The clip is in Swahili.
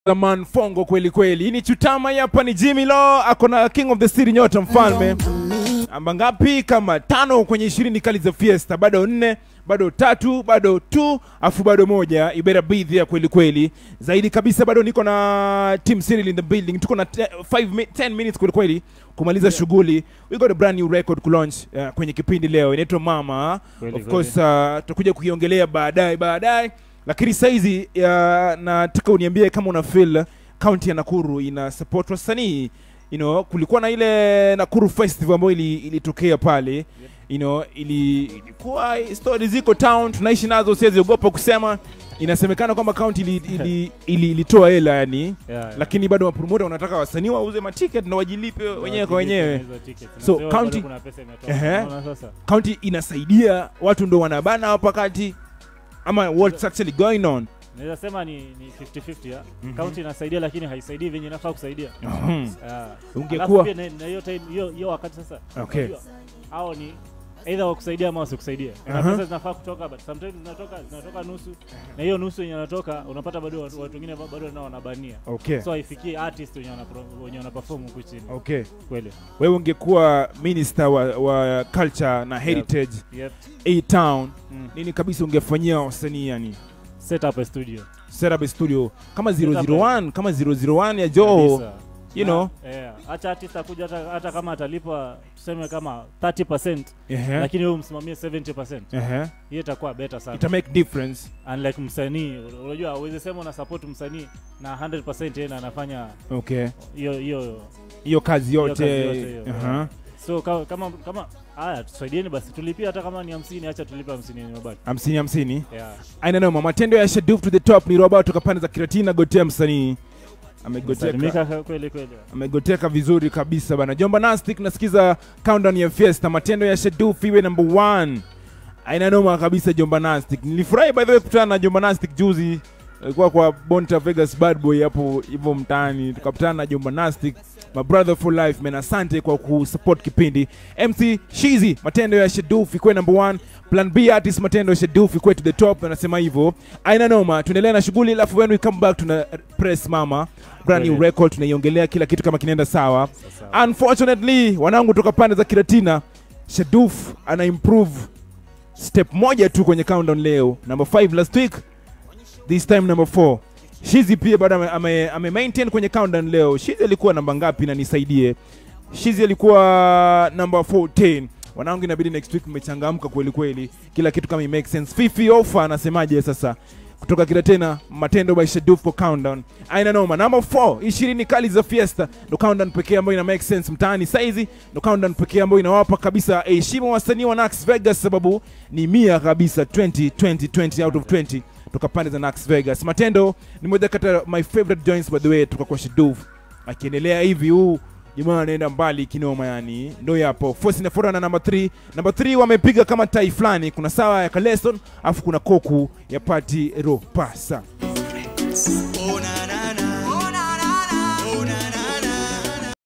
man fongo kweli kweli hii ni chutama hapa ni jimmy lo ako na king of the city nyota mfalme amba ngapi kama tano kwenye ishirini kali za fiesta bado nne bado tatu bado tu afu bado moja ibera bidhia kweli kweli zaidi kabisa bado niko na team Cyril in the building tuko na 10 minutes kweli kweli kumaliza shughuli we got a brand new record kulaunch uh, kwenye kipindi leo inaitwa mama Kweli, of kweli. course uh, tutakuja kuiongelea baadaye baadaye lakini saizi uh, nataka uniambie kama una feel kaunti ya nakuru ina support wasanii you know, kulikuwa na ile nakuru festival ambayo ili- ilitokea pale you know, ili, ilikuwa stori ziko town tunaishi nazo siwezi ogopa kusema inasemekana kwamba kaunti ilitoa ili, ili, ilitoa hela yani Yeah. lakini bado mapromota wanataka wasanii wauze maticket na wajilipe wenyewe kwa wenyewe Hizo tickets. So, Unasema bado county- kuna pesa imetoka. Ehe. Unaona sasa? kaunti inasaidia watu ndo wanabana hapa kati ama what's actually going on Naweza sema ni ni 50-50 ya. County inasaidia lakini haisaidii venye inafaa kusaidia. Mhm. Yeah. Ungekuwa- Alafu pia na- na hiyo time hiyo hiyo wakati sasa. Okay. unajua, Hao ni either wakusaidia ama wasikusaidia. Kuna Aha. pesa zinafaa kutoka but sometimes zinatoka zinatoka nusu na hiyo nusu yenye inatoka unapata bado watu watu wengine ba- bado nao wanabania. okay So haifikii artist wenye wana wenye wana perform huku chini. okay Kweli. wewe ungekuwa minister wa, wa culture na heritage Yep. a town Mm. nini kabisa ungefanyia wasanii yani Set up a studio. set up a studio kama Set up 001 kama 001 ya Joho Kabisa. you know yeah. Acha artist akuja hata, hata kama atalipa tuseme kama 30% ehe lakini wewe umsimamie 70%. ehe Hiyo itakuwa better sana. ita make difference Unlike msanii, unajua uweze sema una support msanii na 100% yeye ndo anafanya okay hiyo hiyo hiyo kazi hiyo yote kazi yote hiyo. Aha. So kama kama kama haya tusaidieni basi tulipie hata kama ni 50 acha tulipe 50 yenye mabaki. hamsini hamsini Yeah. aina noma matendo ya shaduf to the top ni roba toka pande za kiratina gotea msanii amegoteka Salimika kweli kweli. amegoteka vizuri kabisa bana jomba nastic nasikiza countdown ya fiesta matendo ya shaduf iwe number one aina noma kabisa jomba nastic nilifurahi by the way kukutana na jomba nastic juzi alikuwa kwa bonta vegas bad boy hapo hivyo mtaani tukakutana na jomba nastic my brother for life man asante kwa kusupport kipindi mc shizi matendo ya shaduf ikuwe number one plan b artist matendo ya shaduf ikuwe to the top anasema hivyo aina noma tuendelea na shughuli alafu when we come back tuna press mama brand new Kweli. record tunaiongelea kila kitu kama kinaenda sawa Sasa. unfortunately wanangu toka pande za kiratina shaduf ana improve step moja tu kwenye countdown leo number 5 last week this time number 4 shizi pia bado ame, ame, ame maintain kwenye countdown leo shizi alikuwa namba ngapi na nisaidie shizi alikuwa number 14 wanangu inabidi next week mmechangamka kweli kweli kila kitu kama make sense fifi ofa anasemaje sasa kutoka kila tena matendo by shaduf kwa countdown aina noma number 4 ishirini kali za fiesta ndo countdown pekee ambayo ina make sense mtaani saizi ndo countdown pekee ambayo inawapa kabisa heshima wasanii wa Nax Vegas sababu ni mia kabisa 20 20 20 out of 20 toka pande za Nax Vegas matendo ni moja kati ya my favorite joints by the way toka kwa shaduf akiendelea hivi huu jamaa anaenda mbali kinoma yani ndo yapo force inafuata na namba 3 namba 3 wamepiga kama tai fulani kuna sawa ya kaleson afu kuna koku ya pati ropasa Ona